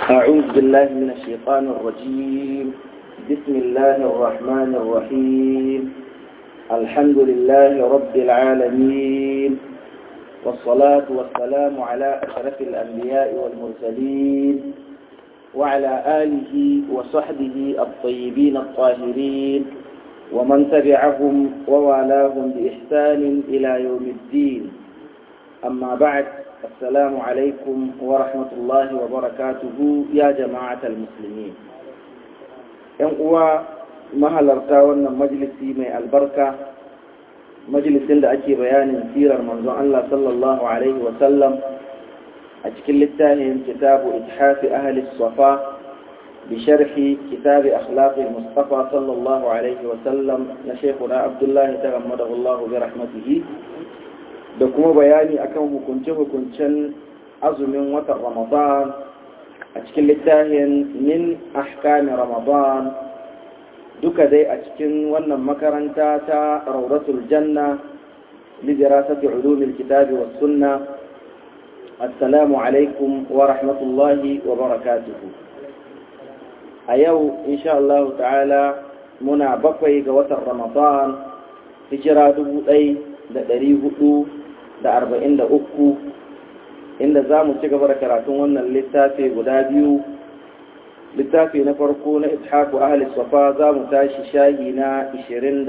أعوذ بالله من الشيطان الرجيم بسم الله الرحمن الرحيم الحمد لله رب العالمين والصلاة والسلام على أشرف الأنبياء والمرسلين وعلى آله وصحبه الطيبين الطاهرين ومن تبعهم ووالاهم بإحسان إلى يوم الدين أما بعد السلام عليكم ورحمة الله وبركاته يا جماعة المسلمين ‘yan uwa mahalarta wannan majalisi mai albarka majalisin da ake bayanin sirar manzon Allah sallallahu Alaihi wasallam a cikin littafin kitabu ithafi ahli safa bi sharhi kitabi akhlaqi mustafa sallallahu Alaihi wasallam na shekuna abdullahi ta gammadahu Allah bi rahmatihi da kuma bayani akan hukunce-hukuncen azumin watan ramadan a cikin littafin min ahkami ramadan duka dai a cikin wannan makaranta ta rauratul janna lidirasati ulumil kitabi was sunna assalamu alaikum wa rahmatullahi wa barakatuhu a yau insha Allah ta'ala muna bakwai ga watan ramadan hijira dubu ɗai da ɗari hudu da arba'in da uku inda za mu ci gaba da karatun wannan littafi guda biyu littafi na farko na ishaku ahli safa za mu tashi shahi na 27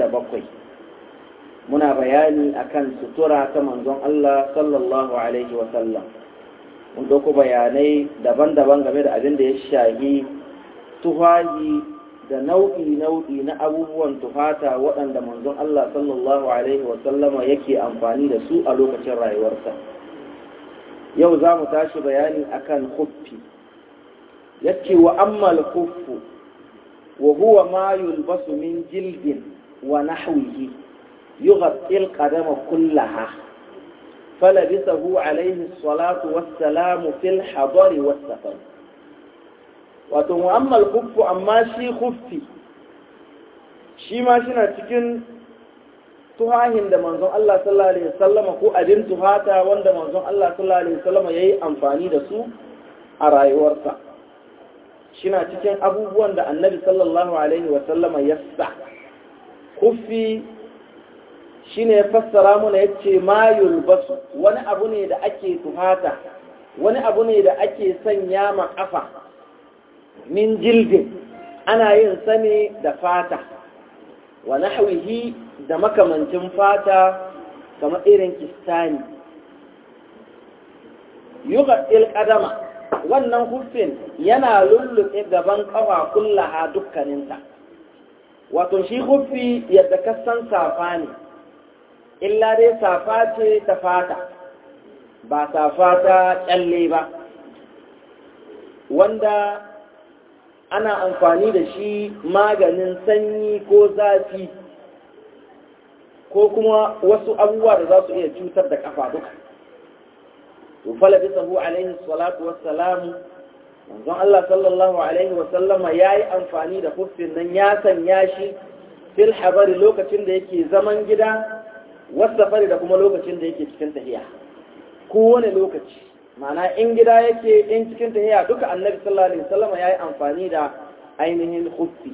muna bayani akan sutura ta manzon Allah sallallahu alaihi wasallam mun dauko bayanai daban-daban game da abin da ya shahi tuhahi da nau'i-nau'i na abubuwan tuhata waɗanda manzon Allah sallallahu alaihi wasallama yake amfani da su a lokacin rayuwarsa yau za mu tashi bayani akan huffi yake wa ammal huffu wa huwa ma yulbasu min jildin wa nahwihi yughatti al-qadama kullaha falabisahu alayhi salatu wassalamu fil hadari was-safar wato wa ammal huffu amma shi huffi shi ma shina cikin tuhahin da manzon Allah sallallahu alaihi wasallama ko abin tuhata wanda manzon Allah sallallahu alaihi wasallama yayi amfani da su a rayuwarsa shina cikin abubuwan da annabi sallallahu alaihi wasallama ya sa kufi shine ya fassara mana yace ma yulbasu wani abu ne da ake tuhata wani abu ne da ake sanya ma kafa min jildin ana yin sa ne da fata wa nahwihi da makamancin fata kamar irin kistani yughil qadama wannan hufin yana lullube gaban kafa kullaha dukkaninta wato shi hufi yadda kasan safa ne illa dai safa ce ta fata ba safa ta kyalle ba wanda ana amfani da shi maganin sanyi ko zafi ko kuma wasu abubuwa da za su iya cutar da kafa duka to fala bisahu alaihi salatu wassalamu manzon Allah sallallahu alaihi wasallama yayi amfani da huffin nan ya sanya shi fil habari lokacin da yake zaman gida wasafari da kuma lokacin da yake cikin tahiya kowane lokaci ma'ana in gida yake in cikin tahiya duka annabi sallallahu alaihi wasallama yayi amfani da ainihin huffi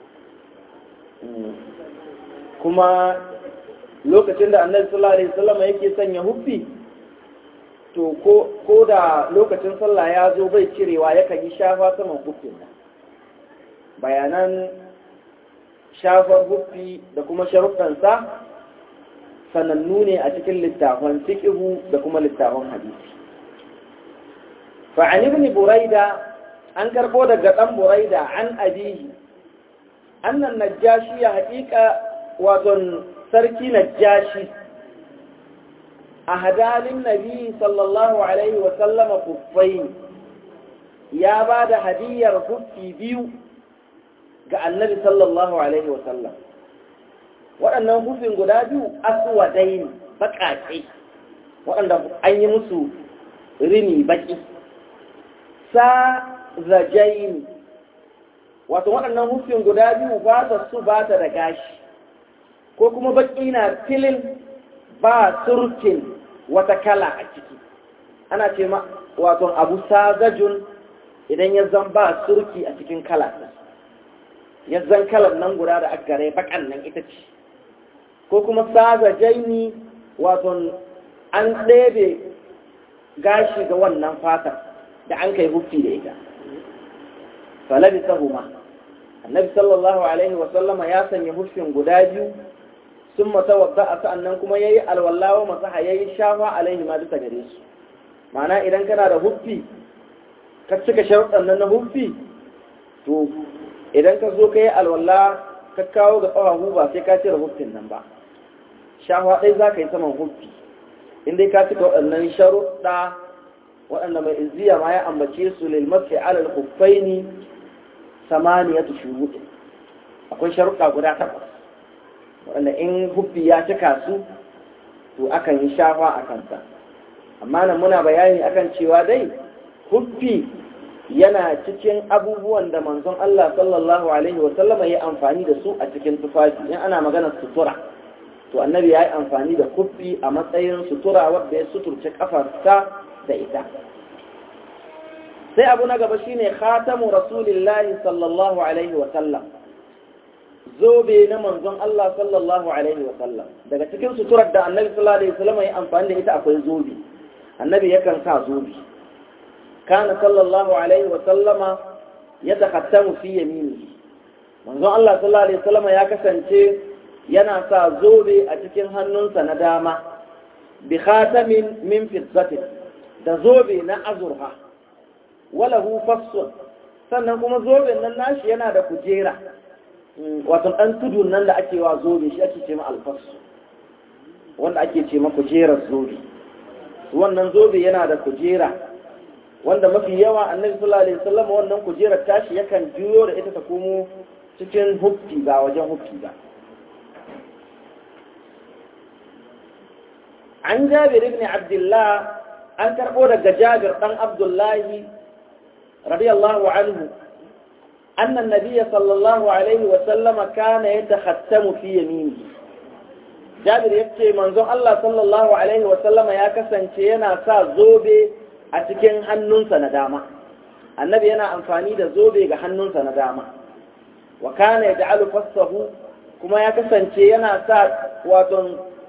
kuma lokacin da annabi sallallahu alaihi wasallama yake sanya huffi to ko da lokacin sallah ya zo bai cirewa yakan yi shafa saman hufin nan bayanan shafar hufi da kuma sharuɗansa sanannu ne a cikin littafan fiƙihu da kuma littafan hadisi fa'an ibn buraida an karɓo daga ɗan buraida an abihi annan najashi ya haƙiƙa waton sarki najashi a hadalin nabi sallallahu alaihi wasallama kuffai ya ba da hadiyar kuffi biyu ga annabi sallallahu alaihi wasallam waɗannan kuffin guda biyu aswadai ne baƙaƙe waɗanda an yi musu rini baƙi sa zajaini wato waɗannan kuffin guda biyu ba ta su ba ta da gashi ko kuma baƙi na filin ba surkin wata kala a ciki ana ce ma wato abu sagajun idan ya zan ba surki a cikin kala ya zan kalar nan guda da agare bakan nan ita ce ko kuma saza jaini wato an ɗebe gashi ga wannan fatar da an kai huffi da ita falabi sahuma annabi sallallahu alaihi wasallama ya sanya huffin guda biyu sun mata wadda a sa'annan kuma ya yi alwallawa masaha ya yi shafa alaihi ma bisa gare su ma'ana idan kana da huffi ka cika sharuɗan nan na huffi to idan ka zo ka yi alwalla ka kawo ga ƙafafu ba sai ka cire huffin nan ba shafa ɗai za ka yi saman huffi in dai ka cika waɗannan sharuɗa waɗanda mai izziya ma ya ambace su lil mafi alal huffaini samaniyatu shuruɗin akwai sharuɗa guda takwas waɗanda in huffi ya cika su to akan yi shafa a kansa amma nan muna bayani akan cewa dai huffi yana cikin abubuwan da manzon Allah sallallahu alaihi wa sallama ya amfani da su a cikin tufafi in ana maganar sutura to annabi ya yi amfani da huffi a matsayin sutura wadda ya suturce kafarsa da ita sai abu na gaba shine khatamu rasulillahi sallallahu alaihi wa sallam zobe na manzon Allah sallallahu alaihi wa sallam daga cikin suturar da annabi sallallahu alaihi wa sallam ya amfani da ita akwai zobe annabi yakan sa zobe kana sallallahu alaihi wa sallama yatakhattamu fi yaminihi manzon Allah sallallahu alaihi wa sallam ya kasance yana sa zobe a cikin hannunsa na dama bi khatamin min fiddatin da zobe na azurha walahu fassun sannan kuma zoben nan nashi yana da kujera wato ɗan tudun nan da ake wa zobe shi ake ce ma alfasu wanda ake ce ma kujerar zobe wannan zobe yana da kujera wanda mafi yawa annabi sallallahu alaihi wasallam wannan kujerar tashi yakan juyo da ita ta komo cikin huffi ba wajen huffi ba an jabir ibn abdullah an karɓo daga jabir ɗan abdullahi radiyallahu anhu أن النبي صلى الله عليه وسلم كان يتختم في يمينه جابر يبكي منظر الله صلى الله عليه وسلم يا كسن ينا سا زوبي أتكين هنون سنداما النبي ينا أنفاني دا زوبي هنون سنداما وكان يجعل فصه كما يا كسن ينا سا واتن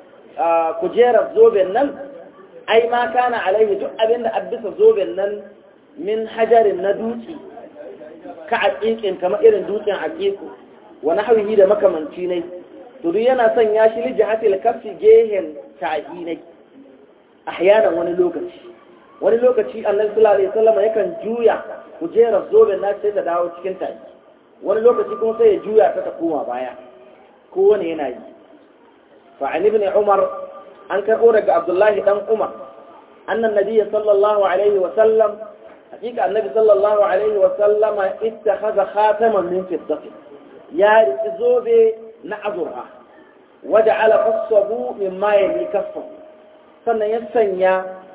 كجير زوبي النم أي ما كان عليه دو أبين أبس زوبي النم من حجر ندوتي ka aƙiƙin kamar irin dutsen aƙiƙu wani hawihi da makamanci ne to duk yana son ya shi liji hatil kafi gehen ta'i ne ahyanan wani lokaci wani lokaci annabi sallallahu alaihi wasallam yakan juya kujerar zoben na sai ta dawo cikin ta'i wani lokaci kuma sai ya juya ta ta koma baya kowane yana yi fa an ibn umar an karɓo daga abdullahi dan umar annan nabiyyi sallallahu alaihi wasallam حقيقة النبي صلى الله عليه وسلم اتخذ خاتما من فضة يا زوبي نعذرها وجعل قصه مما يلي كفه sannan ya sanya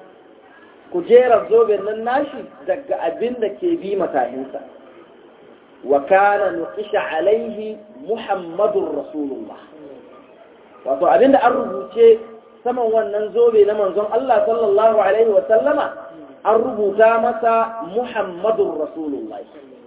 kujerar zoben nan nashi daga abin da ke bi matahinsa wa kana nuqisha alaihi muhammadur rasulullah wato abin da an rubuce saman wannan zobe na manzon Allah sallallahu alaihi wa sallama an rubuta masa Muhammadun Rasulullah.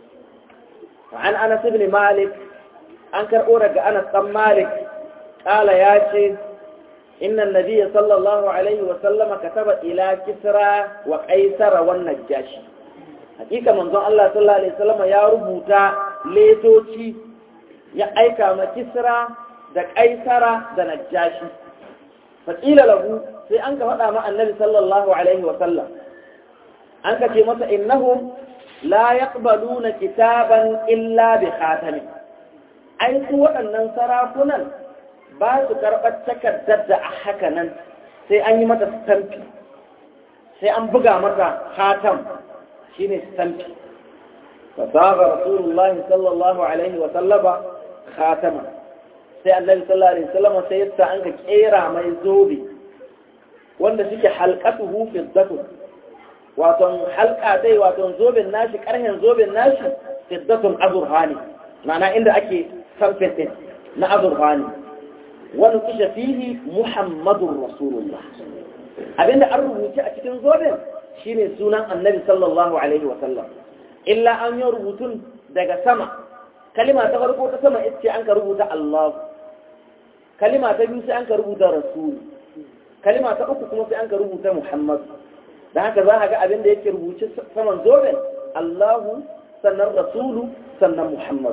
An Anas ibn Malik, an karɓo daga Anas ɗan Malik, ƙala ya ce, Inna Nabiya sallallahu Alaihi wasallama ka taba ila kisra wa ƙaisara wannan jashi. Hakika manzon Allah sallallahu Alaihi wasallama ya rubuta letoci ya aika ma kisra da ƙaisara da najashi. Faƙila lahu sai an ka faɗa ma annabi sallallahu Alaihi wasallam. an ka ce masa innahum la yaqbaluna kitaban illa bi khatamin ai su waɗannan sarakunan ba su karɓar takardar da a haka nan sai an yi mata stampi sai an buga mata khatam shine stampi fasaga rasulullah sallallahu alaihi wa sallama khatama sai annabi sallallahu alaihi wasallam sai yasa an ka kera mai zobe wanda suke halqatuhu fi dhatu waton halka dai waton zoben nashi karhen zoben nashi fiddatun azurhani ma'ana inda ake samfetin na azurhani wani kisha fihi muhammadun rasulullah abinda an rubuce a cikin zoben shine sunan annabi sallallahu alaihi wa sallam illa an yi rubutun daga sama kalima ta farko ta sama ita ce an ka rubuta Allah kalima ta biyu sai an ka rubuta Rasul kalima ta uku kuma sai an ka rubuta Muhammad da haka za a ga abin da yake rubuce saman zoben Allahu sannan Rasulu sannan Muhammad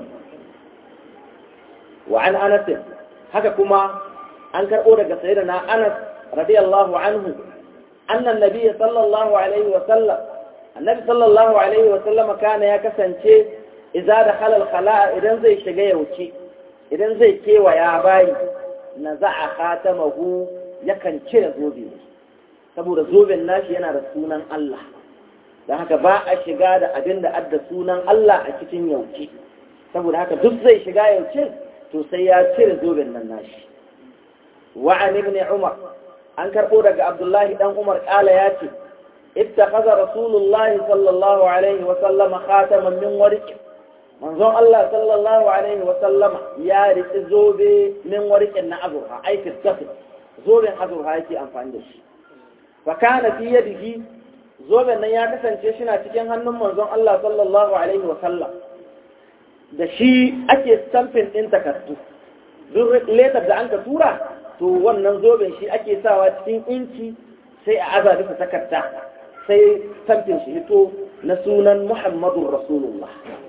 wa an Anas haka kuma an karɓo daga sayyidina Anas radiyallahu anhu annan nabiyyi sallallahu alaihi wa sallam annabi sallallahu alaihi wa sallama kana ya kasance idza dakhala al-khala'a idan zai shiga yauce idan zai kewaya bayi naza'a khatamahu yakan cire zobe saboda zoben nashi yana da sunan Allah don haka ba a shiga da abin da adda sunan Allah a cikin yauce saboda haka duk zai shiga yauce to sai ya cire zoben nan nashi wa'an ibn umar an karɓo daga abdullahi dan umar ƙala ya ce اتخذ رسول الله صلى الله عليه وسلم خاتما من ورق منظوم الله صلى الله عليه وسلم يا رق زوبي من ورق نعذرها أي في الدفن زوبي حذرها يكي أنفان دشي فكان في يده زوبي نيا كسن شيشنا تكين هنم منظوم الله صلى الله عليه وسلم da shi ake stamping ɗin takardu duk letar da an ka tura to wannan zoben shi ake sawa cikin inci sai a aza bisa takarda sai tamfin shi hito na sunan Muhammadun Rasulullah.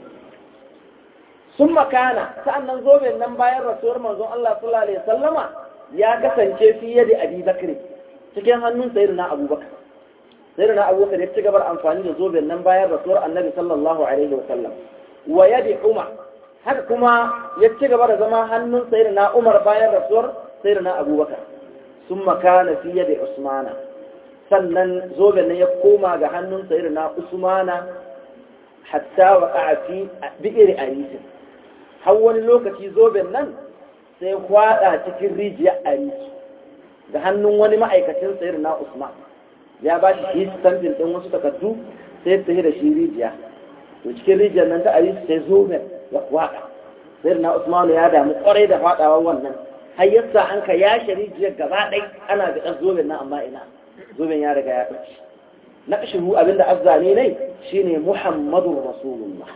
Sun makana, sa'annan zoben nan bayan rasuwar manzon Allah sallallahu Alaihi sallama ya kasance fiye da Abi Bakri cikin hannun sayar na Abubakar. Sayar na Abubakar ya ci gabar amfani da zoben nan bayan rasuwar annabi sallallahu Alaihi wasallam. Wa yadi Umar, haka kuma ya ci gaba da zama hannun sayar na Umar bayan rasuwar sayar na Abubakar. Sun makana fiye da Usmana. sannan zoben nan ya koma ga hannun sayar na usmana hatta wa ƙafi a bi'ir arisin har wani lokaci zoben nan sai kwada cikin rijiyar arisi ga hannun wani ma'aikacin sayar na usman ya ba shi shi stampin ɗin wasu takardu sai ta da shi rijiya to cikin rijiyar nan ta arisi sai zoben ya kwada sayar na usman ya damu kwarai da fadawa wannan har yasa an ka yashe rijiyar gaba ɗai ana ga ɗan zoben nan amma ina zoben ya riga ya ɓace na ƙashiru abinda azzane ne shine muhammadun rasulullah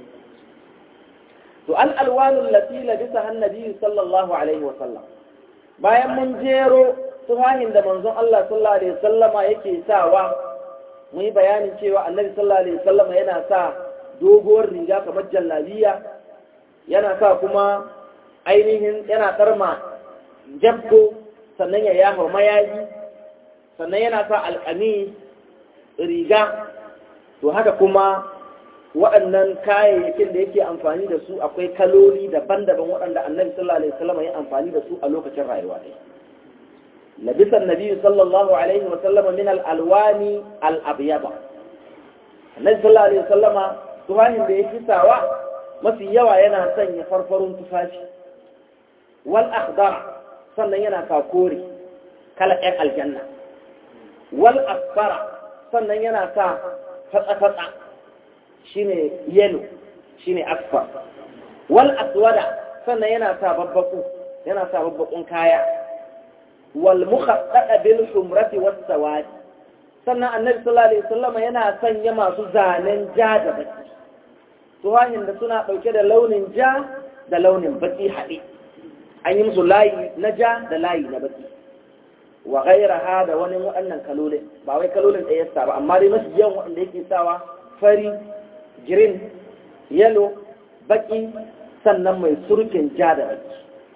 to al alwanul latila bisa hannabi sallallahu alaihi wa sallam bayan mun jero tuhahin da manzon Allah sallallahu alaihi wasallama yake sawa mun yi bayanin cewa annabi sallallahu alaihi wasallama yana sa doguwar riga kamar jallabiya yana sa kuma ainihin yana tsarma jabbo sannan ya yafa mayaji sannan yana sa alƙami riga to haka kuma waɗannan kayayyakin da yake amfani da su akwai kaloli daban-daban waɗanda annabi sallallahu alaihi wasallam ya amfani da su a lokacin rayuwa ne labisa annabi sallallahu alaihi wasallam min al-alwani al-abyada annabi sallallahu alaihi wasallam tufahin da yake sawa mafi yawa yana sanya farfarun tufafi wal akhdar sannan yana sa kore kala ɗan aljanna wal asfara sannan yana sa fatsa-fatsa shine yellow shine asfar wal aswada sannan yana sa babbaku yana sa babbakun kaya wal mukhaddada bil humrati was sawad sannan annabi sallallahu alaihi wasallam yana sanya masu zanen ja da baki tuhahin da suna dauke da launin ja da launin baki haɗe an yi musu layi na ja da layi na baki wa gairaha da wani waɗannan kalolin ba wai kalolin ɗaya yasa ba amma dai masu yawan waɗanda yake sawa fari green yellow baki sannan mai surkin ja da baki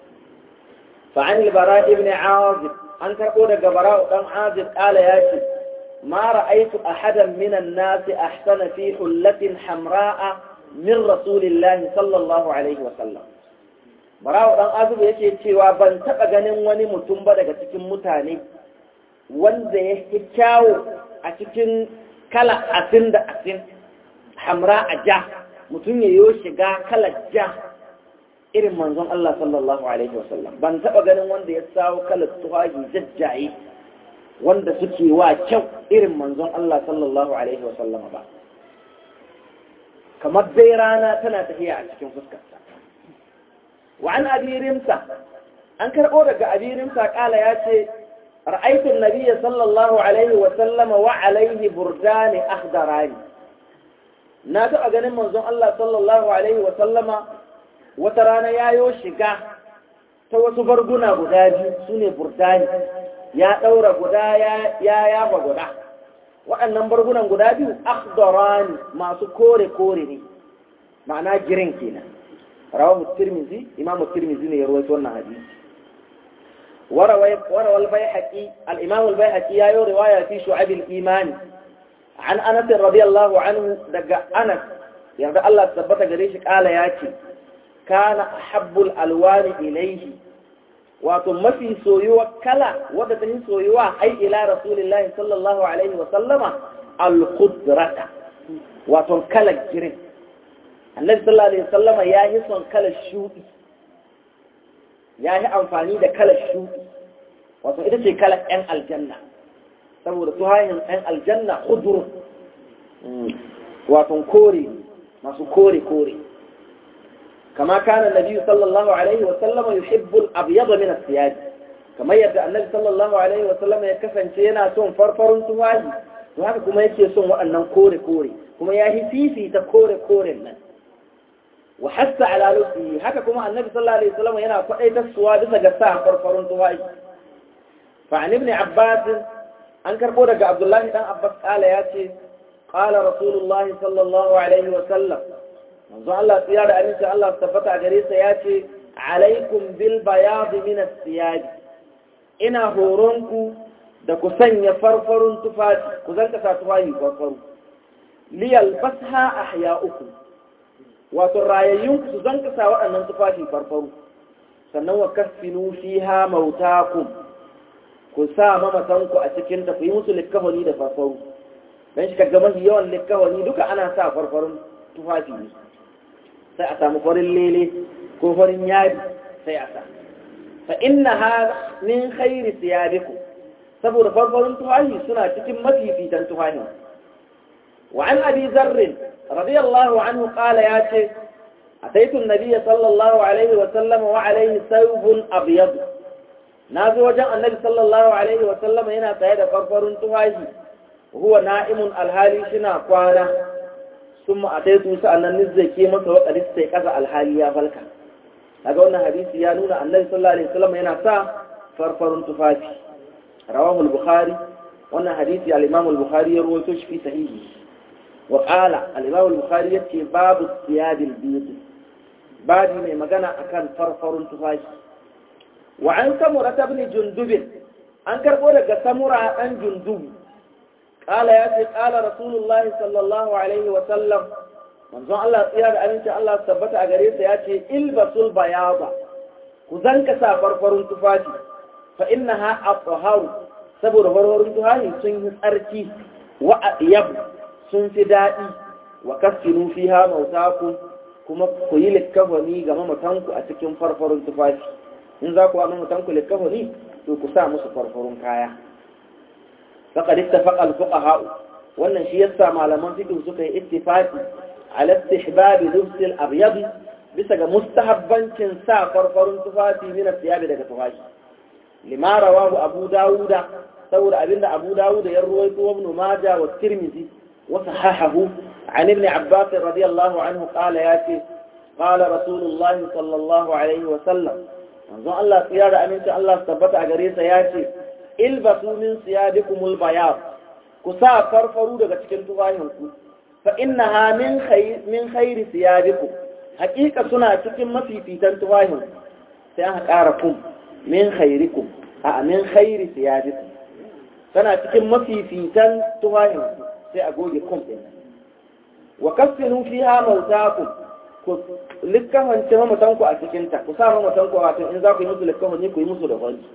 fa'an albara ibn azib an karɓo daga bara'u ɗan azib ƙala ya ce ma ra'aitu ahadan minan nasi ahsana fi hullatin hamra'a min rasulillahi sallallahu alaihi wa sallam Barawa ɗan azubu yake cewa ban taɓa ganin wani mutum ba daga cikin mutane wanda ya fi kyawo a cikin kala asin da asin hamra a ja mutum ya yi shiga kala ja irin manzon Allah sallallahu Alaihi wasallam ban taɓa ganin wanda ya sawo kala tuhaji jajjaye wanda suke wa kyau irin manzon Allah sallallahu Alaihi wasallam ba kamar dai rana tana tafiya a cikin fuskarsa وعن أبي رمسة أنكر أورك أبي رمسة قال ياتي رأيت النبي صلى الله عليه وسلم وعليه بردان أخضران na taɓa ganin manzon Allah sallallahu alaihi wa sallama wata rana yayo shiga ta wasu barguna guda biyu sune burdani ya ɗaura guda ya yafa guda waɗannan bargunan guda biyu akhdarani masu kore kore ne ma'ana girin kenan rawahu tirmizi imam tirmizi ne ya rawaito wannan hadisi وروى البيحقي الإمام البيحقي يا رواية في شعب الإيمان عن أنس رضي الله عنه دق أنس يعني الله ثبت قريش قال ياتي كان أحب الألوان إليه وثم في سويوة كلا ودته سويوة أي إلى رسول الله صلى الله عليه وسلم الخضرة وثم كلا الجرين النبي صلى الله عليه وسلم يا هسون كلا الشوئي ya yi amfani da kalar shuɗi wato ita ce kalar 'yan aljanna saboda tuhayin 'yan aljanna hudur wato kore masu kore-kore kama kana nabi sallallahu alaihi wasallama yuhibbul abyada min as-siyad kamar yadda annabi sallallahu alaihi wasallama ya kasance yana son farfarun tuhahi to haka kuma yake son waɗannan kore-kore kuma ya yi fifita kore-koren nan وحث على لبسه haka kuma annabi sallallahu alaihi wasallam yana kwadaitar suwa bisa ga sa farfarun tuwai fa an ibn abbas an karbo daga abdullahi dan abbas kala yace qala rasulullahi sallallahu alaihi wasallam manzo Allah tsira da aminci Allah tabbata gare sa yace alaikum bil bayad min as-siyad ina horonku da ku sanya farfarun tufafi ku zanka sa tufafi farfaru liyal basha ahya'ukum wato rayayyun su zan kasa waɗannan tufafi farfaru sannan wa kasfinu fiha mautakum ku sa mamatanku a cikin ta ku yi musu likkahoni da farfaru dan shi kaga mafi yawan likkahoni duka ana sa farfarun tufafi ne sai a samu farin lele ko farin yadi sai a sa fa innaha min khairi siyabikum saboda farfarun tufafi suna cikin mafifitan tufafi وعن أبي ذر رضي الله عنه قال يا شيخ أتيت النبي صلى الله عليه وسلم وعليه ثوب أبيض نازل وجه النبي صلى الله عليه وسلم هنا تهدى فرفر تهاجي وهو نائم الهالي شنا قوانا ثم أتيت سألنا نزل كيما وقد استيقظ الهالي يا فلكا هذا قلنا حديث يا نونا النبي صلى الله عليه وسلم هنا سا فرفر تفاجي رواه البخاري وانا حديث الإمام البخاري يروي في صحيحه وقال الإمام البخاري يتي باب الثياب البيض باب من مغنى أكان فرفر تفاش وعن سمرة بن جندب أنكر قولك سمرة أن جندب قال ياتي قال رسول الله صلى الله عليه وسلم من زون الله إيراد أنت الله ثبت أغريس ياتي البسوا البياض كذنك سا فرفر تفاشي فإنها أطهار سبور فرفر تفاشي سنه أرتي وأطيب sun fi daɗi wa kaskinu fi ha mautaku kuma ku yi likkafani ga mamatanku a cikin farfarun tufafi in za ku wa mamatanku likkafani to ku sa musu farfarun kaya faqad ittafaqa al-fuqaha wannan shi yasa malaman fiqh suka yi ittifaqi ala istihbab lubs al-abyad bisa ga mustahabbancin sa farfarun tufafi min al-thiyab daga tufafi lima rawahu abu dawuda saboda abinda abu dawuda ya ruwaito ibn majah wa tirmidhi وصححه عن ابن عباس رضي الله عنه قال ياتي قال رسول الله صلى الله عليه وسلم manzo Allah tsira da aminci Allah tabbata a gare sa ya ce ilbasu min siyadikumul bayad ku sa farfaru daga cikin tufafinku fa innaha min khayr min khayri siyadikum haqiqa suna cikin mafifitan tufafinku sai aka ƙara kum min khayrikum a min khayri siyadikum tana cikin mafifitan tufafinku sai a goge kum ɗin wa kaffinu fiha mautakum ku likkafance mamatanku a cikinta ku sa mamatanku wato in za ku yi musu likkafani ku yi musu da wani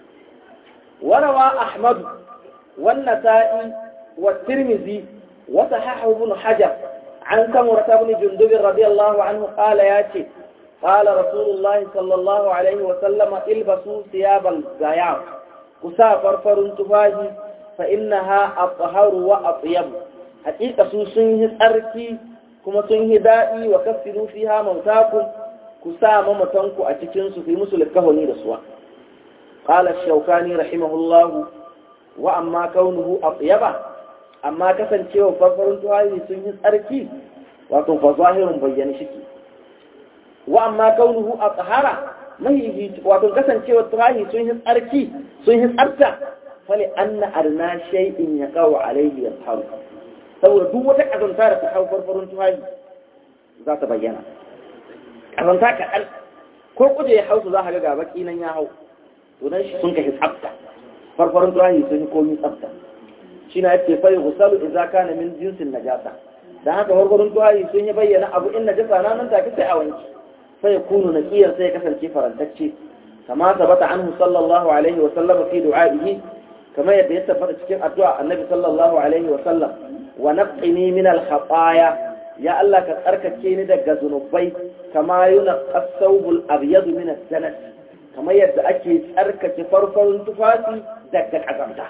warawa ahmad wannan sa'i wa tirmizi wa sahahu ibn hajar an samura ibn jundub radiyallahu anhu qala yace qala rasulullah sallallahu alaihi wa sallama ilbasu thiyabal gayab ku sa farfarun tufahi fa innaha atharu wa atyab haqiqa su sun yi tsarki kuma sun yi daɗi wa kafiru fi ha mautaku ku sa mamatanku a cikinsu ku yi musu likahoni da suwa qala shaukani rahimahullahu wa amma kaunuhu atyaba amma kasancewa farfarin tuwayi sun yi tsarki wato fa zahirun bayyana shi wa amma kaunuhu a tsahara mahihi wato kasancewa tuhahi sun yi tsarki sun yi tsarta fali anna arna shay'in ya kawo alaihi ya tsaru saboda duk wata kazanta da ta hau farfarin tuhahi za ta bayyana kazanta kaɗan ko kuje ya hausu za ka ga baki nan ya hau to dan shi sun kashi tsafta farfarin tuhahi sun yi komi tsafta shi na yake fayi gusalu idza kana min jinsin najasa dan haka farfarin tuhahi sun yi bayyana abu in najasa na nan take sai a wanki فيكون نقيا سيكسل كفرا تكشي كما ثبت عنه صلى الله عليه وسلم في دعائه كما يتثبت في الدعاء النبي صلى الله عليه وسلم ونقني من الخطايا يا الله كترك كيني دغ ذنوبي كما ينقى الثوب الابيض من الدنس كما يبدا اكي ترك فرفر تفاتي دغ قزمتا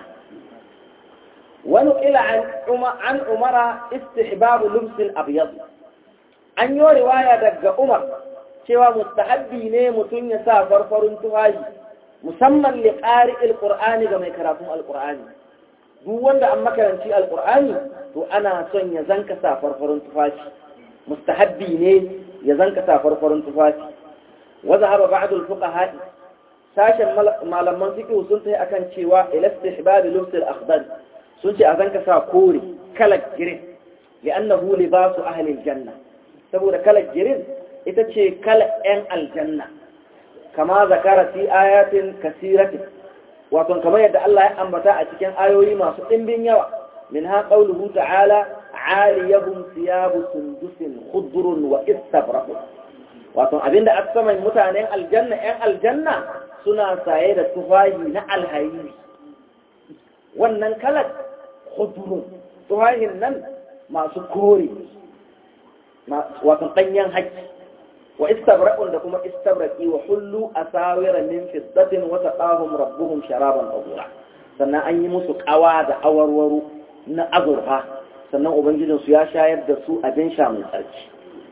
ونقل عن عن عمر استحباب لبس الابيض an yi riwaya daga Umar cewa mustahabbi ne mutum ya sa farfarin tuhaji musamman li ƙari alƙur'ani ga mai karatun alƙur'ani duk wanda an makaranci alƙur'ani to ana son ya zanka sa farfarin tufafi mustahabbi ne ya zanka sa farfarin tufafi wa zahaba ba'd al-fuqaha sashen malaman fiqh sun tayi akan cewa ila istihbab lubs al-akhdar sun ce a zanka sa kore kalar girin li'annahu libasu ahli al-janna saboda kalar girin ita ce kala 'yan aljanna kama zakara fi ayatin kasiratin wato kamar yadda Allah ya ambata a cikin ayoyi masu ɗimbin yawa min ha qawluhu ta'ala aliyahum thiyabu sundusin khudrun wa istabraqu wato abinda aka saman mutanen aljanna 'yan aljanna suna saye da tufahi na alhairi wannan kalar khudrun tufahin nan masu kore wato ɗanyen haƙƙi wa istabra'un da kuma istabraqi wa hullu asawira min fiddatin wa taqahum rabbuhum sharaban tahura sannan an yi musu ƙawa da awarwaro na azurfa sannan ubangijin su ya shayar da su abin sha mai tsarki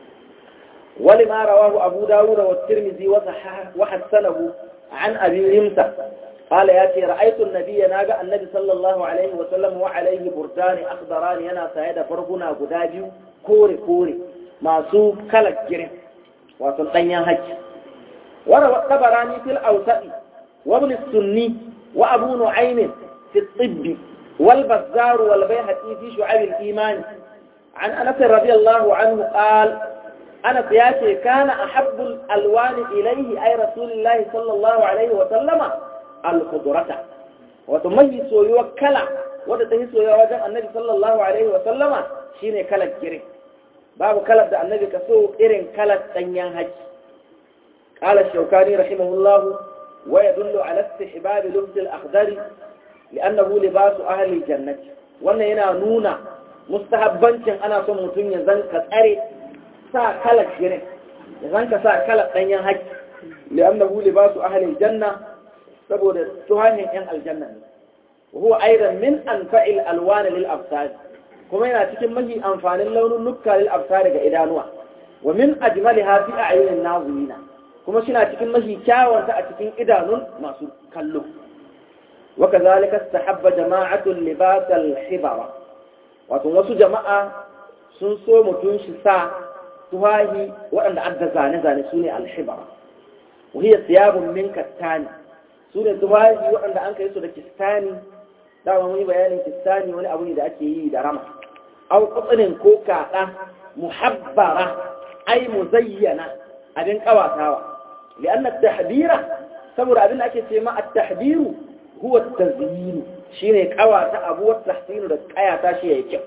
wali ma rawahu abu dawud wa tirmidhi wa hasanahu an abi rimsa قال ياتي رأيت النبي ناقا النبي صلى الله عليه وسلم وعليه بردان أخضران ينا سايدا فرقنا قداجي كوري كوري masu kalar girin wato ɗanyen hajji wara tabarani fil awsati wa ibn sunni wa abu nu'aym fi tibb wal bazzar wal bayhaqi fi shu'ab al iman an anas radiyallahu anhu qala anas yace kana ahabbu al alwan ilayhi ay rasulillahi sallallahu alayhi wa sallama al khudrata wato mai soyuwa kala wadda ta yi soyuwa wajen annabi sallallahu alaihi wa sallama shine kalar girin babu kalar da annabi ka so irin kalar danyen haji qala shaukani rahimahullah wa yadullu ala istihbab lubs al-akhdar li'annahu libasu ahli jannati wannan yana nuna mustahabbancin ana son mutum ya zanka tsare sa kalar girin ya zanka sa kalar danyen haji li'annahu libasu ahli janna saboda tuhanin yan aljanna ne wa huwa aidan min anfa'il alwan lil absar kuma yana cikin mahi amfanin launin nukka lil absar ga idanuwa wa min ajmaliha fi a'yunin nazirina kuma suna cikin mahi kyawanta a cikin idanun masu kallo wa kazalika istahabba jama'atu libas al-hibara wato wasu jama'a sun so mutun shi sa tuhahi waɗanda adda zane-zane su ne al-hibara wa hiya thiyabun min kattani su ne tufafi waɗanda an kai su da kistani dama mun yi bayanin kistani wani abu ne da ake yi da rama au kutsinin ko kaɗa muhabbara ai muzayyana abin ƙawatawa li'an at-tahdira saboda abin da ake ce ma at-tahdiru huwa at-tazyin shine ƙawata abu wa tahsinu da ƙayata shi yayi kyau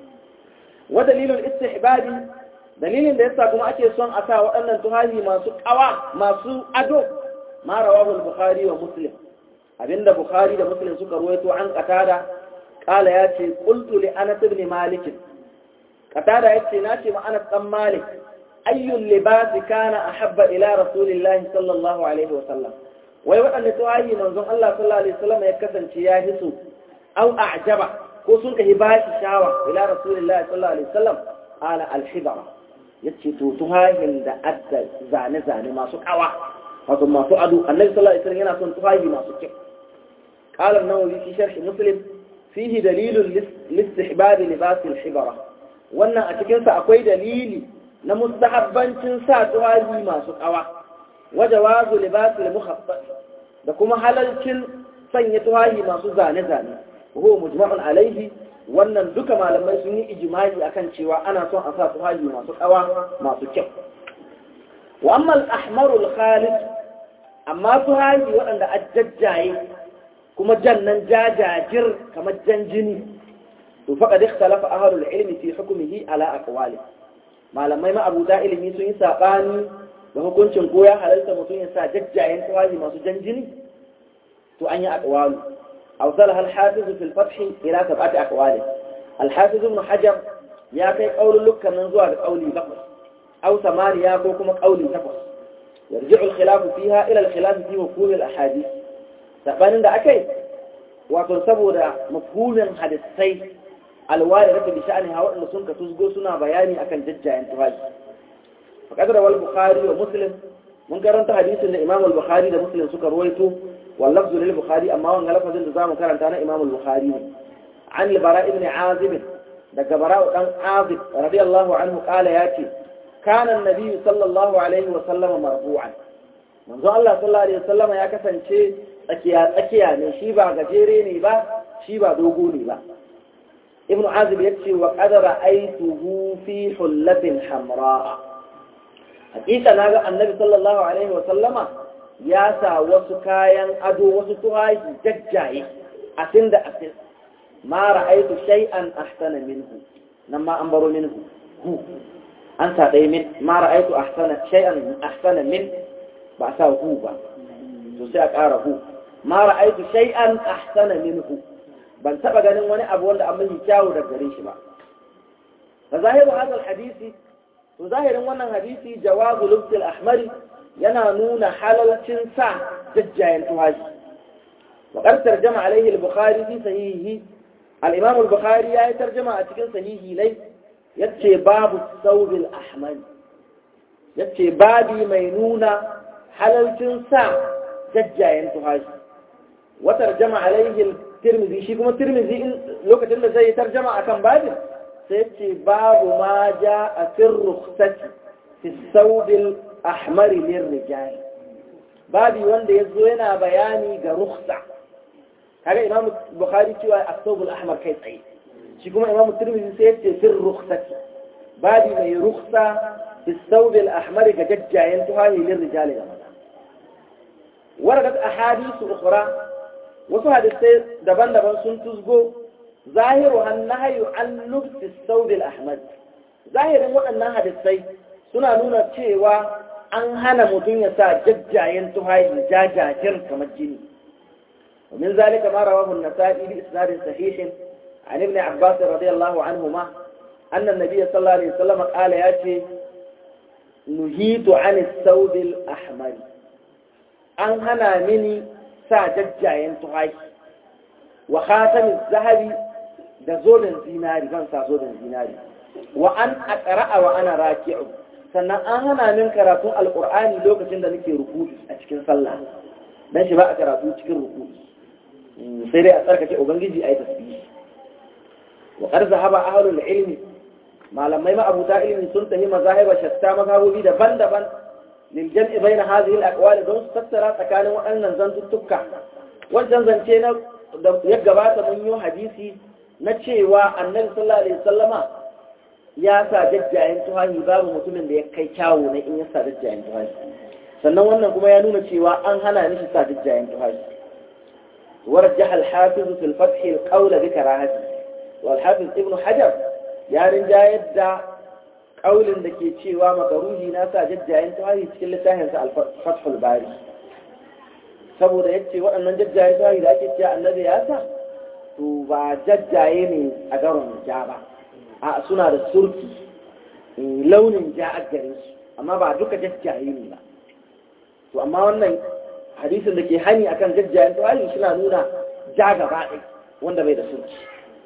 wa dalilul istihbabi dalilin da yasa kuma ake son a sa waɗannan tuhahi masu ƙawa masu ado ما رواه البخاري ومسلم عند بخاري ومسلم سكر رويته عن قتادة قال ياتي قلت لأنس بن مالك قتادة ياتي ناتي مع أنس بن مالك أي اللباس كان أحب إلى رسول الله صلى الله عليه وسلم ويوأن تواهي منظم الله صلى الله عليه وسلم يكسن شياهس أو أعجب كوسنك هباش شاوة إلى رسول الله صلى الله عليه وسلم قال الحبرة يتشي توتهاي da adda zane-zane masu kawa wato masu ado annabi sallallahu alaihi wasallam yana son tufafi masu kyau qala an-nawawi fi sharh muslim fihi dalilun listihbab libas al-hibara wannan a cikinsa akwai dalili na mustahabbancin sa tuwazi masu ƙawa waje wazu libasul muhabbat da kuma halalcin sanya tuwazi masu zane-zane huwa mujma'un alaihi wannan duka malamai sun yi ijimai akan cewa ana son a sa tuwazi masu ƙawa masu kyau wa amma al-ahmarul khalid amma tuwazi waɗanda ajajjaye kuma jannan jajajir kamar jan jini to faqad ikhtalafa ahlul ilmi fi hukmihi ala aqwali malamai ma abu da ilimi sun yi sabani da hukuncin ko ya halalta mutum ya sa jajjayen tawazi masu jan jini to an yi aqwalu aw salaha al-hafiz fi al-fath ila sab'ati aqwali al-hafiz ibn hajar ya kai qaulul lukkan nan zuwa ga qauli bakwai aw samaniya ko kuma qauli takwas yarji'u al-khilaf fiha ila al-khilaf fi mafhum al-ahadith sabanin da akai wato saboda mafhumin hadisai alwari raka bi sha'ani ha waɗanda sun ka tusgo suna bayani akan jajjayen tufafi fa kadara wal bukhari wa muslim mun karanta hadisin da imam al bukhari da muslim suka ruwaito wal lafzu lil bukhari amma wannan lafazin da zamu karanta na imam al bukhari ne an al bara ibn azib daga bara dan azib radiyallahu anhu qala yace kana an-nabi sallallahu alaihi wa sallam marfu'an manzo Allah sallallahu alaihi wa sallam ya kasance tsakiya tsakiya ne shi ba gajere ne ba shi ba dogo ne ba ibnu azib yace wa qad ra'aytuhu fi hullatin hamra hakika naga annabi sallallahu alaihi wa sallama ya sa wasu kayan ado wasu tuhaji jajjaye asin da asin ma ra'aytu shay'an ahsana minhu nan ma an baro minhu hu an sa dai min ma ra'aytu ahsana shay'an ahsana min ba sa hu ba to sai a ƙara hu ma ra'aytu shay'an ahsana minhu ban taba ganin wani abu wanda an mahi kyawu da gare shi ba fa zahiru hadal hadisi to zahirin wannan hadisi jawazu lubsil ahmari yana nuna halalcin sa jajjayen tuhaji wa qad tarjama alaihi al-bukhari fi sahihi al-imam al-bukhari ya yi tarjama a cikin sahihi ne yace babu saubil ahmar yace babi mai nuna halalcin sa jajjayen tuhaji wa tarjama alaihi tirmizi shi kuma tirmizi in lokacin da zai tarjama akan babin sai ce babu ma ja a fin rukhsati fi saudil ahmari lin rijali babi wanda ya zo yana bayani ga rukhsa kaga imamu bukhari cewa as-saubul ahmar kai tsaye shi kuma imamu tirmizi sai ya ce fin rukhsati babi mai rukhsa fi saudil ahmari ga jajjayen tuhahi lin rijali ga maza waradat ahadithu ukhra wasu hadisai daban-daban sun tuzgo zahiru hannahayu an lubsi saudil ahmad zahirin waɗannan hadisai suna nuna cewa an hana mutum ya sa jajjayen tuhayi jajajir kamar jini ومن ذلك ما رواه النسائي بإسناد صحيح عن ابن عباس رضي الله عنهما أن النبي صلى الله عليه وسلم قال ياتي نهيت عن الثوب الأحمر أن هنا مني sa jajjayen tuhaji wa khatamin zahabi da zoben zinari zan sa zoben zinari wa an aqra'a wa ana raki'u sannan an hana min karatun alqur'ani lokacin da nake ruku'i a cikin sallah dan shi ba a karatu cikin ruku'i sai dai a tsarkake ubangiji ayi tasbih wa qad zahaba ahlul ilmi malamai ma abuta ilmi sun tahi mazahiba shatta mazhabobi daban-daban للجمع بين هذه الأقوال دون سترى تكان وأن زنتتك wajen zance na ya gabata mun yi hadisi na cewa annabi sallallahu alaihi wasallama ya sa jajjayen tuhahi babu mutumin da ya kai kyawu na in ya sa jajjayen tuhahi sannan wannan kuma ya nuna cewa an hana mishi sa jajjayen tuhahi ورجح الحافظ في الفتح القول بكراهته والحافظ ابن حجر يا رجاء يدعى ƙaulin da ke cewa makaruhi na sa jajjayen tuhahi cikin littafinsa al-fathul bari saboda ya ce waɗannan jajjayen tuhahi da ake cewa annabi ya sa to ba jajjaye ne a garon ja ba a suna da surki launin ja a garin su amma ba duka jajjaye ne ba to amma wannan hadisin da ke hani akan jajjayen tuhahi suna nuna ja gaba ɗaya wanda bai da surki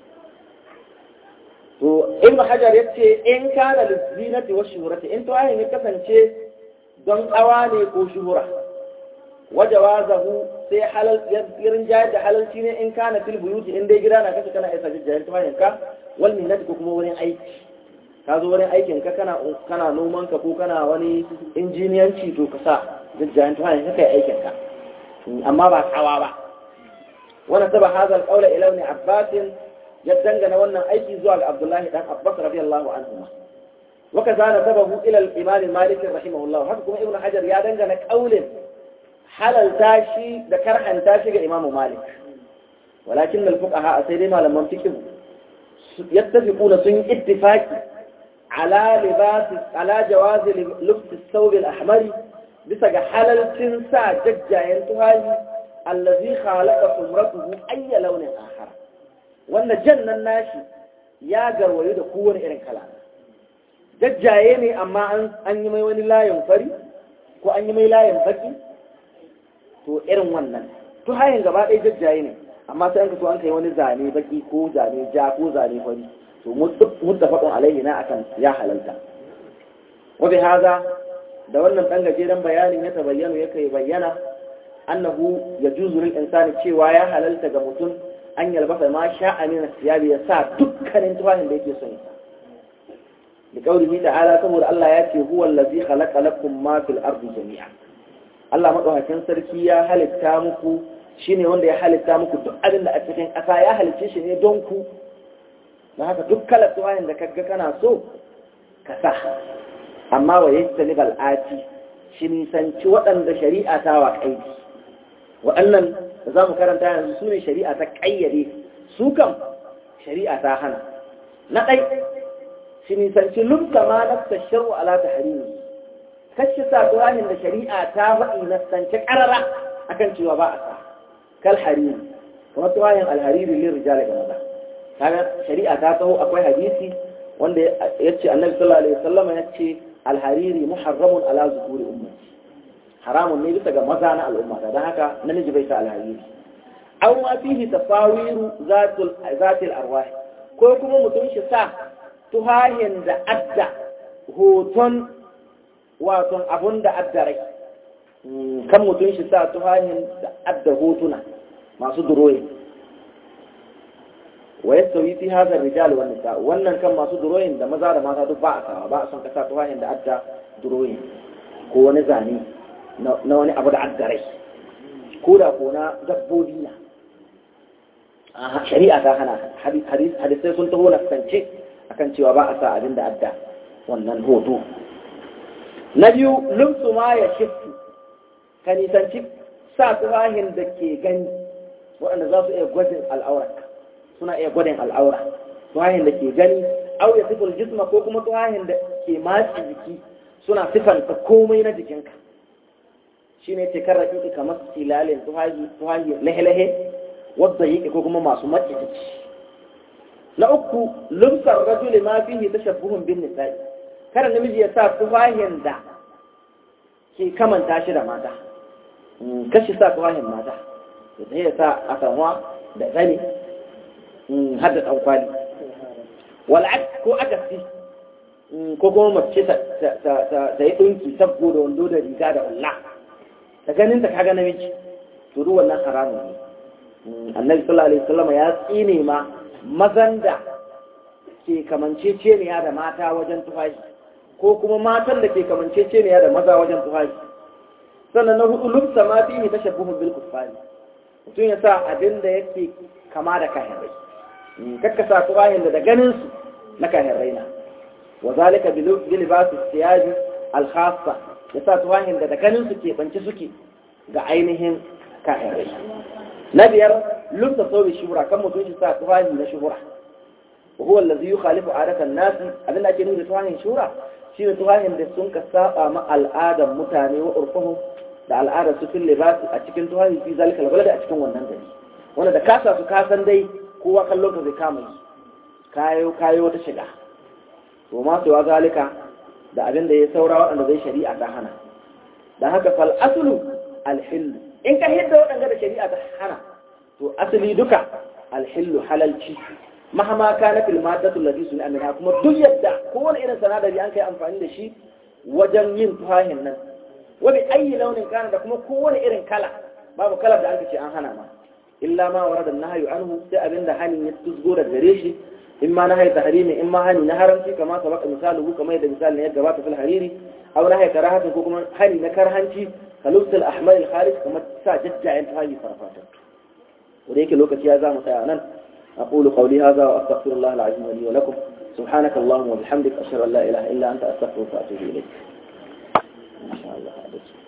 to ibn hajar ya ce in kana lizinati wa shuhurati in tuwahin ya kasance don kawa ne ko shuhura wajawazahu sai halal irin jayar da halalci ne in kana fil buyuti in dai gida na kashe kana isa jajjayen tuwahin ka wal minnati ko kuma wurin aiki ka zo wurin aikin ka kana kana noman ka ko kana wani injiniyanci to ka sa jajjayen tuhahin ka kai aikin ka amma ba tsawa ba wannan saba hazal qaula ila ibn abbas ya dangana wannan aiki zuwa ga abdullahi dan abbas radiyallahu anhu وكذا نسبه إلى الإمام مالك رحمه الله حكم ابن حجر يا دنجنا قول حلل تاشي ذكر أن تاشي إمام مالك ولكن الفقهاء سيدنا لما امتكبوا يتفقون سن اتفاق على لباس على جواز لبس الثوب الأحمر بسج حلل تنسى ججا ينتهي الذي خالق سمرته أي لون آخر وأن جنة الناشي يا جروي دكون إرن كلام jajjaye ne amma an yi mai wani layin fari ko an yi mai layin baki to irin wannan to hayan gaba ɗaya jajjaye ne amma sai an ka so an kai wani zane baki ko zane ja ko zane fari to muttafaqun alaihi na akan ya halalta wa bi hada da wannan dan gajeren bayanin ya tabayyana yake bayyana annahu yajuzu lil insani cewa ya halalta ga mutum an yalbasa ma sha'a min siyabi ya sa dukkanin tufahin da yake son ya لقوله تعالى كما الله ياتي هو الذي خلق لكم ما في الارض جميعا Allah madaukakin sarki ya halitta muku shine wanda ya halitta muku duk abin da a cikin ƙasa ya halicce shi ne don ku na haka duk kalar tuwayin da kaga kana so ka sa amma wa yastani bal'ati shi nisanci waɗanda shari'a ta wa kaidi waɗannan da za mu karanta yanzu su ne shari'a ta ƙayyade su kam shari'a ta hana na ɗai shi nisanci lumka ma nafsa sharu ala ta harimi kashi sa turahin da shari'a ta faɗi na sanci ƙarara akan cewa ba a sa kal harimi kuma turahin alhariri lin rijali ga maza kaga shari'a ta taho akwai hadisi wanda ya ce annabi sallallahu alaihi wasallam ya ce alhariri muharramun ala zukuri ummati haramun ne bisa ga maza na al'umma don haka namiji bai sa alhariri aw ma fihi tasawiru zatul zatil arwah ko kuma mutum shi sa tuhahin da adda hoton waton abun da adda rai kan mutum shi sa tuhahin da adda hotuna masu duroyi wa yastawi fi hadha ar-rijal wan nisa wannan kan masu duroyin da maza da mata duk ba a sawa ba a son kasa tuhahin da adda duroyi ko wani zane na wani abu da adda rai ko da ko na dabbobi na shari'a ta hana hadisai sun taho na kance akan cewa ba a sa abin da adda wannan hoto na biyu lumsu ma ya shiftu ka nisanci sa tuhahin da ke gani waɗanda za su iya gwajin al'aura suna iya gwadin al'aura tuhahin da ke gani au ya sifar jisma ko kuma tuhahin da ke matsi jiki suna sifanta komai na jikinka shi ne ce kan raƙiƙi kamar silalin tuhahi lahe-lahe wadda yake ko kuma masu matsi jiki na uku lumsar rajuli ma fihi tashabbuhun bin nisa'i kada namiji ya sa tufahin da ke kamanta shi da mata kashi sa tufahin mata da ya sa asanwa da zane har da ɗankwali wal'ad ko akasi ko kuma mace ta yi ɗunki sabbo da wando da riga da wallah ta ganin ta kaga namiji to duk wannan haramun ne annabi sallallahu alaihi wasallam ya tsine ma mazan da ke kamanceceniya da mata wajen tufafi ko kuma matan da ke kamanceceniya da maza wajen tufafi sannan na hudu lubsa ma fi ne tashabbuhun bil kuffari mutum ya sa abin da yake kama da kahirai kakka sa tufafin da da ganin su na kahirai na wa zalika bi libas siyaji al khassa ya sa tufafin da da ganin su ke bance suke ga ainihin kahirai na biyar lubsa saubi shuhura kan mutum shi sa tufafi na shuhura وهو الذي يخالف عادة الناس abin da ake nuna tuhahin shura shine tuhahin da sun ka saba ma al'adar mutane wa urfuhum da al'adar su fil libasi a cikin tuhahin fi zalika albalad a cikin wannan gari wanda da kasa su kasan dai kowa kallon ka zai kama yi kayo kayo wata shiga to ma su zalika da abin da ya saura waɗanda zai shari'a ta hana dan haka fal aslu al in ka hidda waɗanda da shari'a ta hana to asali duka al halalci mahama kana fil maddatu allati sun amina kuma duk yadda kowane irin sanadari an kai amfani da shi wajen yin tuhahin nan wani ayi launin kana da kuma kowane irin kala babu kalar da aka ce an hana ma illa ma warada nahyu anhu sai abinda hanin ya tuzgo da gare shi in ma nahayi tahrimi in ma hani na haramci kama sabaka misaluhu kamar yadda misalin ya gabata fil hariri aw nahayi karahatin ko kuma hani na karhanci kalubtul ahmar al kharij kamar sa jajjayen tahayi farfata wanda yake lokaci ya za mu tsaya nan أقول قولي هذا وأستغفر الله العظيم لي ولكم سبحانك اللهم وبحمدك أشهد أن لا إله إلا أنت أستغفرك وأتوب إليك ما شاء الله